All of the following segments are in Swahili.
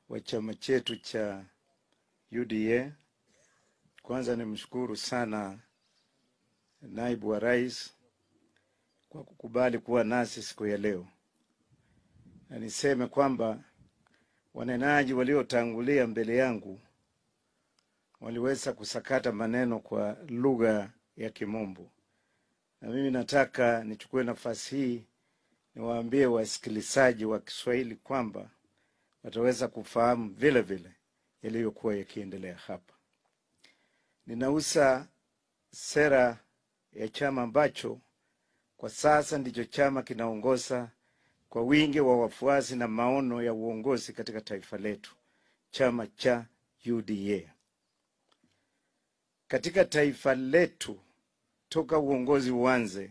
wa chama chetu cha UDA. Kwanza nimshukuru sana naibu wa rais kwa kukubali kuwa nasi siku ya leo, na niseme kwamba wanenaji waliotangulia mbele yangu waliweza kusakata maneno kwa lugha ya Kimombo, na mimi nataka nichukue nafasi hii niwaambie wasikilizaji wa Kiswahili kwamba wataweza kufahamu vile vile yaliyokuwa yakiendelea hapa. Ninausa sera ya chama ambacho kwa sasa ndicho chama kinaongoza kwa wingi wa wafuasi na maono ya uongozi katika taifa letu, chama cha UDA. Katika taifa letu toka uongozi uanze,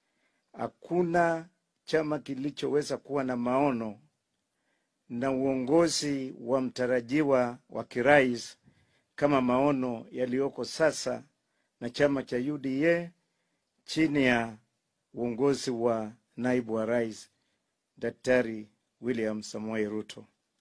hakuna chama kilichoweza kuwa na maono na uongozi wa mtarajiwa wa kirais kama maono yaliyoko sasa na chama cha UDA chini ya uongozi wa naibu wa rais Daktari William Samoei Ruto.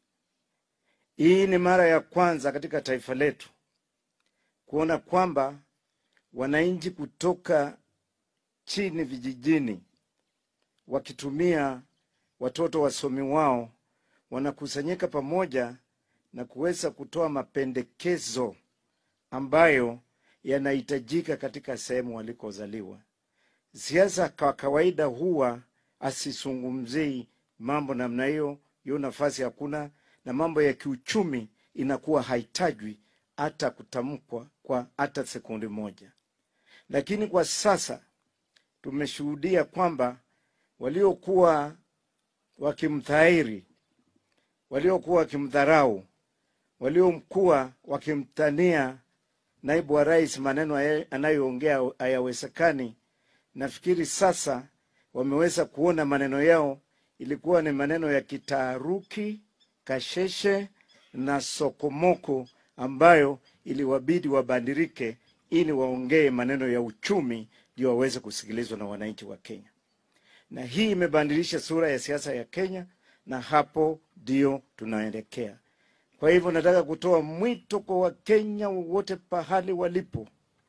Hii ni mara ya kwanza katika taifa letu kuona kwamba wananchi kutoka chini vijijini wakitumia watoto wasomi wao wanakusanyika pamoja na kuweza kutoa mapendekezo ambayo yanahitajika katika sehemu walikozaliwa. Siasa kwa kawaida huwa asizungumzii mambo namna hiyo, hiyo nafasi hakuna, na mambo ya kiuchumi inakuwa haitajwi hata kutamkwa kwa hata sekundi moja. Lakini kwa sasa tumeshuhudia kwamba waliokuwa wakimthairi, waliokuwa wakimdharau, waliokuwa wakimtania naibu wa rais maneno anayoongea hayawezekani, nafikiri sasa wameweza kuona maneno yao ilikuwa ni maneno ya kitaaruki, kasheshe na sokomoko ambayo iliwabidi wabandirike ili waongee maneno ya uchumi ndio waweze kusikilizwa na wananchi wa Kenya. Na hii imebadilisha sura ya siasa ya Kenya, na hapo ndio tunaelekea. Kwa hivyo nataka kutoa mwito kwa Wakenya wote pahali walipo,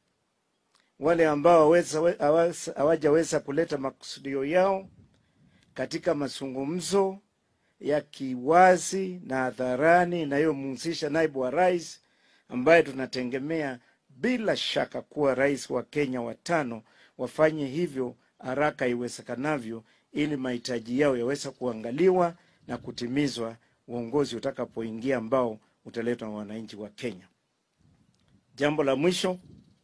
wale ambao hawajaweza kuleta makusudio yao katika mazungumzo ya kiwazi na hadharani inayomhusisha naibu wa rais ambaye tunategemea bila shaka kuwa rais wa Kenya watano, wafanye hivyo haraka iwezekanavyo, ili mahitaji yao yaweze kuangaliwa na kutimizwa uongozi utakapoingia ambao utaletwa na wananchi wa Kenya. Jambo la mwisho,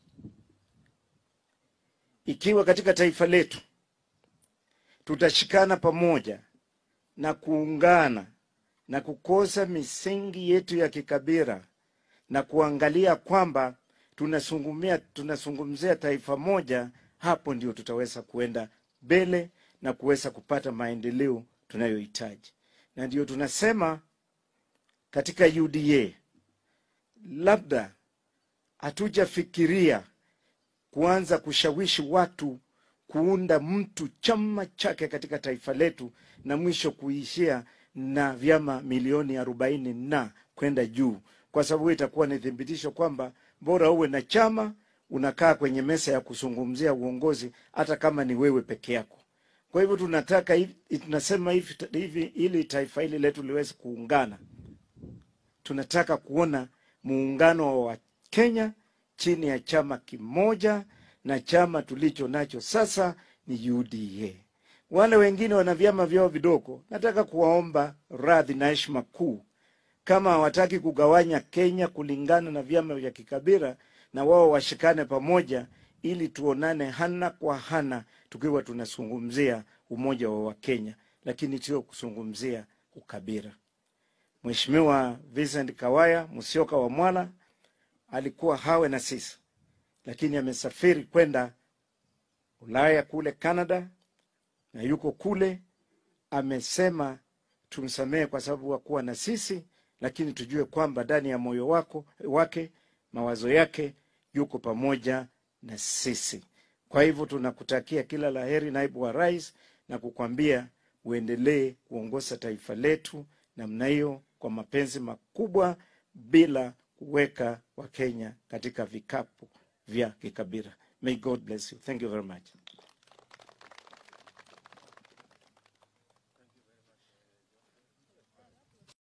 ikiwa katika taifa letu tutashikana pamoja na kuungana na kukosa misingi yetu ya kikabila na kuangalia kwamba tunazungumzia tunazungumzia taifa moja, hapo ndio tutaweza kuenda mbele na kuweza kupata maendeleo tunayohitaji. Na ndio tunasema katika UDA, labda hatujafikiria kuanza kushawishi watu kuunda mtu chama chake katika taifa letu na mwisho kuishia na vyama milioni arobaini na kwenda juu, kwa sababu itakuwa ni thibitisho kwamba bora uwe na chama, unakaa kwenye meza ya kuzungumzia uongozi, hata kama ni wewe peke yako. Kwa hivyo tunataka hivi, tunasema hivi, hivi ili taifa hili letu liweze kuungana, tunataka kuona muungano wa Kenya chini ya chama kimoja, na chama tulicho nacho sasa ni UDA. Wale wengine wana vyama vyao vidogo, nataka kuwaomba radhi na heshima kuu, kama hawataki kugawanya Kenya kulingana na vyama vya kikabila, na wao washikane pamoja, ili tuonane hana kwa hana, tukiwa tunazungumzia umoja wa Wakenya, lakini sio kuzungumzia ukabila. Mheshimiwa Vincent Kawaya Musyoka wa Mwala alikuwa hawe na sisi, lakini amesafiri kwenda Ulaya kule Canada na yuko kule, amesema tumsamehe kwa sababu hakuwa na sisi, lakini tujue kwamba ndani ya moyo wako wake mawazo yake yuko pamoja na sisi. Kwa hivyo tunakutakia kila laheri, naibu wa rais, na kukwambia uendelee kuongoza taifa letu namna hiyo kwa mapenzi makubwa bila kuweka Wakenya katika vikapu vya kikabila. May God bless you. Thank you very much.